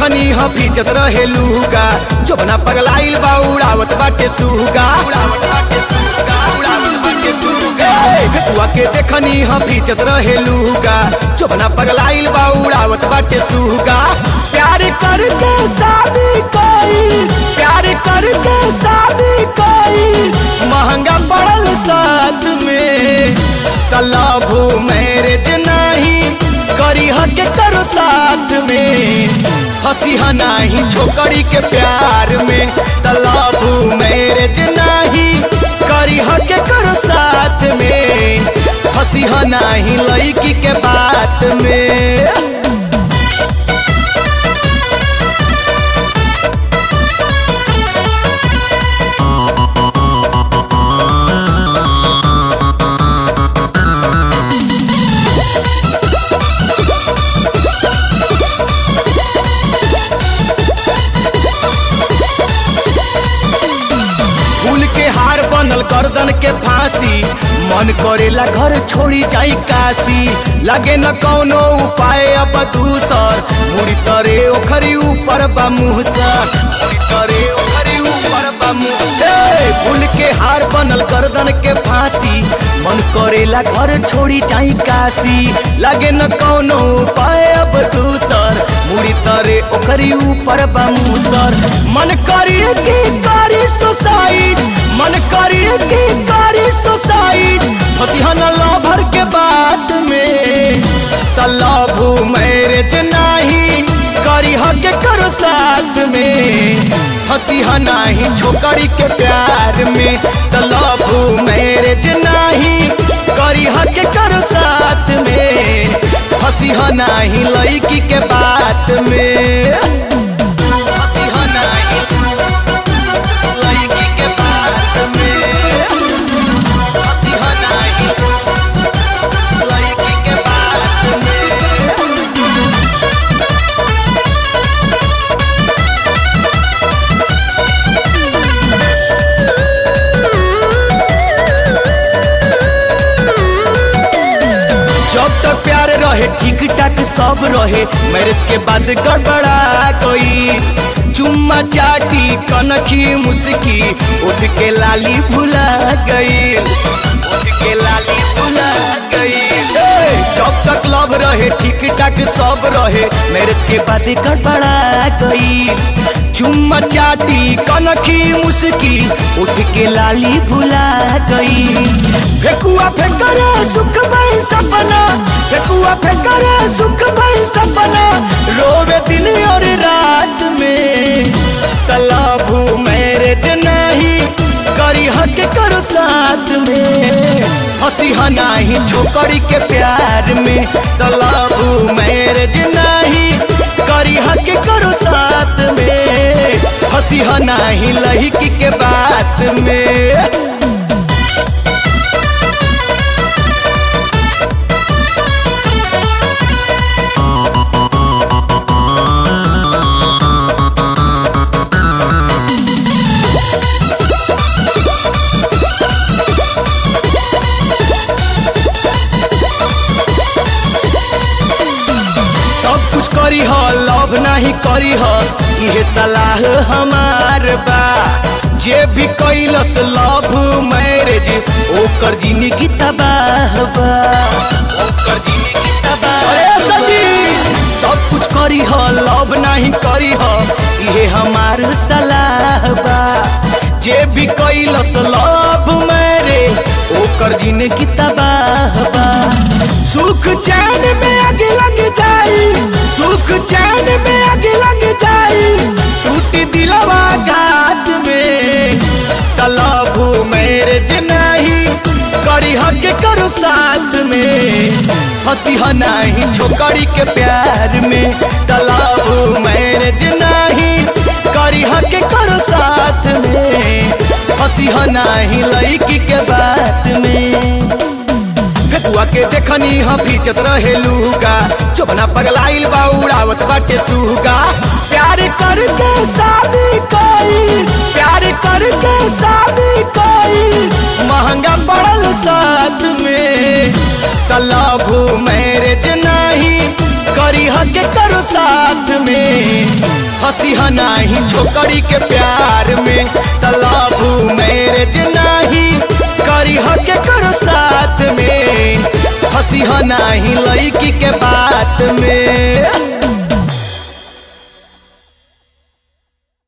देखनी ह फीचत रहे लूगा जोबना पगलाइल बा उड़ावत बाटे सूगा उड़ावत बाटे सूगा उड़ावत बाटे सूगा भेटुआ के देखनी ह फीचत रहे लूगा जोबना पगलाइल बा उड़ावत बाटे सूगा प्यार करके शादी कोई प्यार करके शादी कोई महंगा पड़ल साथ में तलाभू मैरिज नहीं करी हक करो साथ में हंसी नाही छोकरी के प्यार में तलाबू मैरिज नहीं करी हक करो साथ में हंसी नाही लड़की के बात में फूल के हार बनल गर्दन के फांसी मन करेला घर छोड़ी जाई काशी लगे न कौनो उपाय अब दूसर मुड़ी तरे ओखरी ऊपर बा मुहसर मुड़ी तरे ओखरी ऊपर बा मुहसर फूल के हार बनल गर्दन के फांसी मन करेला घर छोड़ी जाई काशी लगे न कौनो उपाय अब दूसर मुड़ी तरे ओखरी ऊपर बा मुहसर मन करिए की कारी सुसाइड मन करिए की कारी सुसाइड फसिहन लभर के बात में तलाभू मैरिज नहीं करी हक करो साथ में हंसिहा नहीं छोकरी के प्यार में तलाभू मैरिज नहीं करी हक करो साथ में हंसिहा नहीं लड़की के बात में हंसिहा नहीं लड़की के बात में हंसिहा नहीं लड़की के बात में जब तक प्यार रहे ठीक ठाक सब रहे मैरिज के बाद गड़बड़ा गई चुम्मा चाटी कनखी मुस्की उठ के लाली भुला गई उठ के लाली भुला गई ए, जब तक लव रहे ठीक ठाक सब रहे मैरिज के बाद गड़बड़ा गई चुम्मा चाटी कनखी मुस्की उठ के लाली भुला गई फेकुआ फेकरे सुख भई सपना फेकुआ फेकरे सुख भई सपना रोवे दिन और रात में तलाभू मैरिज नहीं करी हक करो साथ में हंसी नहीं छोकरी के प्यार में तलाभू मैरिज नहीं करी हक करो साथ में हंसी नहीं लड़की के बात में सब कुछ करी ह लव नहीं करी ह इहे सलाह हमार बा जे भी कैलस लव मैरिज ओकर जिंदगी तबाह बा ओकर जिंदगी तबाह अरे सजी सब कुछ करी ह लव नहीं करी ह इहे हमार सलाह बा जे भी कैलस लव मैरिज ओकर जिंदगी तबाह बा सुख चैन में आगे लग जाई सुख चैन में आगे लग जाई टूटी दिलवा घाट में तलाबू मैरिज नहीं करी हक करो साथ में हंसी नहीं छोकरी के प्यार में तलाबू मैरिज नहीं करी हक करो साथ में हंसी नहीं लड़की के बात में फेकुआ के देखनी ह फीचत रहे लूगा चोबना पगलाइल बा उड़ावत बाटे सूगा प्यार करके शादी कोई प्यार करके शादी कोई महंगा पड़ल साथ में तलाभू मैरिज नहीं करी के करो साथ में हंसी नाही छोकरी के प्यार में तलाबू मैरिज नाही करी के करो साथ में हंसी नाही लड़की के बात में